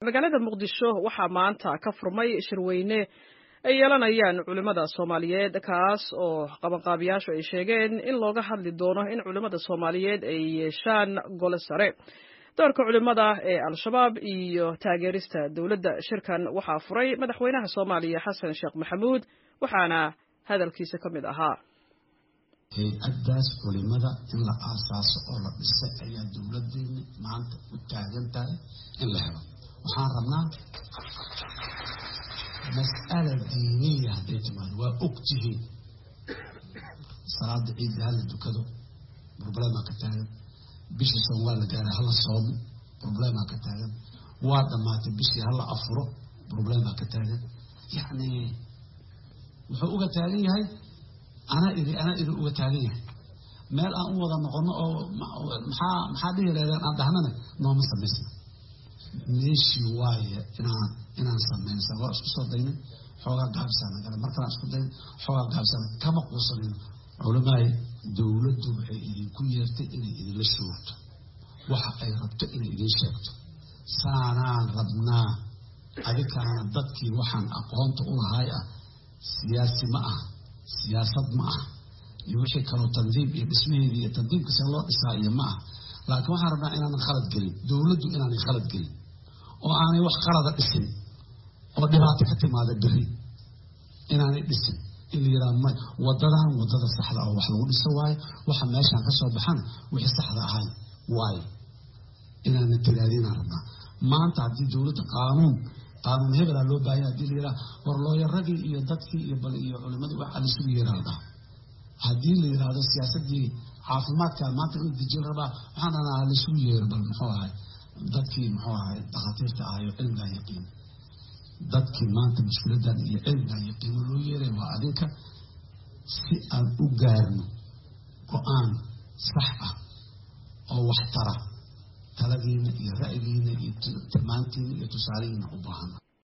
magaalada muqdisho waxaa maanta ka furmay shirweyne ay yeelanayaan culimmada soomaaliyeed kaas oo qabanqaabiyaashu ay sheegeen in looga hadli doono in culimmada soomaaliyeed ay yeeshaan gole sare doorka culimmada ee al-shabaab iyo taageerista dowladda shirkan waxaa furay madaxweynaha soomaaliya xasan sheekh maxamuud waxaana hadalkiisa ka mid ahaa hay-addaas culimada in la aasaaso oo la dhisay ayaa dowladeena maanta u taagan tahay in la helo waxaan rabnaa mas'ala diiniya hadday timaado waa og tihiin salaada ciidda hala dukado problema ka taagan bishii soom waa la gaaray hala soomo problema ka taagan waa dhammaatay bishii hala afuro problema ka taagan yacni wuxuu uga taagan yahay anaa iri anaa iri uga taagan yahay meel aan u wada noqono oo maxaa maxaa dhihi lahdeen aan dhahnana nooma samaysna meeshii waaye inaan inaan samaysa waa isku soo daynay xoogaa gaabsana gale markalaan isku daynay xoogaa gaabsana kama quusanayno culamaay dowladdu waxay idinku yeertay inay idinla shoogto waxa ay rabto inay idin sheegto saanaan rabnaa adikaana dadkii waxaan aqoonta u lahay ah siyaasi ma ah siyaasad ma ah iyo wixii kaloo tandiim iyo dhismaheedii iyo tandiimka see loo dhisaa iyo ma ah laakiin waxaan rabnaa inaanan khalad gelin dowladdu inaanay khalad gelin oo aanay wax qalada dhisin oo dhibaato ka timaada beri inaanay dhisin in la yidhaha may wadadan wadada saxda oo wax lagu dhiso waayo waxa meeshaan ka soo baxana wixii saxda ahay waayo inaana tiraadinaan rabnaa maanta haddii dowladda qaanuun qaanuun hebelaa loo baahaya hadii la yidhaha war looyaradii iyo dadkii iyo bal iyo culimadii waxaa laisugu yeeraa la dhaha haddii la yidhaahdo siyaasadii caafimaadka maanta in dejin rabaa waxaan dhanaa laisugu yeero bal muxuu ahay dadkii muxuu ahay dhakhaatiirta ahayo cilmigaa yaqiin dadkii maanta mushkiladan iyo cilmigaa yaqiino loo yeeray waa adinka si aan u gaarno go-aan sax ah oo waxtara taladiina iyo ra'yigiina iyo tilmaantiina iyo tusaalihiina u baahana